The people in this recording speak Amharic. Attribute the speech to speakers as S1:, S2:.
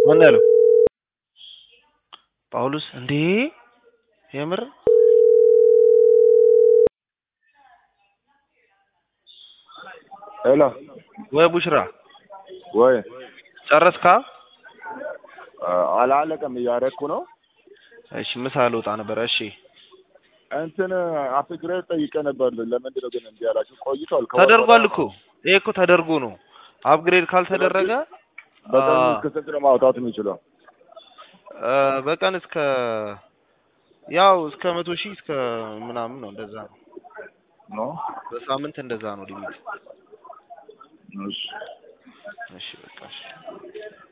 S1: ምን ያለው ጳውሎስ እንዴ የምር
S2: ሄሎ
S1: ወይ ቡሽራ
S2: ወይ
S1: ጨረስካ?
S2: አላለቀም፣ እያደረኩ ነው።
S1: እሺ ምሳ ልወጣ ነበረ። እሺ
S2: እንትን አፕግሬድ ጠይቄ ነበር። ለምንድን ነው ግን እንዲህ ያላችሁ? ቆይቷል። ከወር
S1: ተደርጓል
S2: በላይ
S1: እኮ ይሄ እኮ ተደርጎ ነው። አፕግሬድ ካልተደረገ
S2: በቀን
S1: አ-
S2: እስከ ስንት ነው ማውጣት የሚችለው?
S1: አ፣ በቀን እስከ ያው እስከ መቶ ሺህ እስከ ምናምን ነው እንደዛ ነው።
S2: ነው
S1: በሳምንት እንደዛ ነው ሊሚት።
S2: እሺ
S1: እሺ በቃ እሺ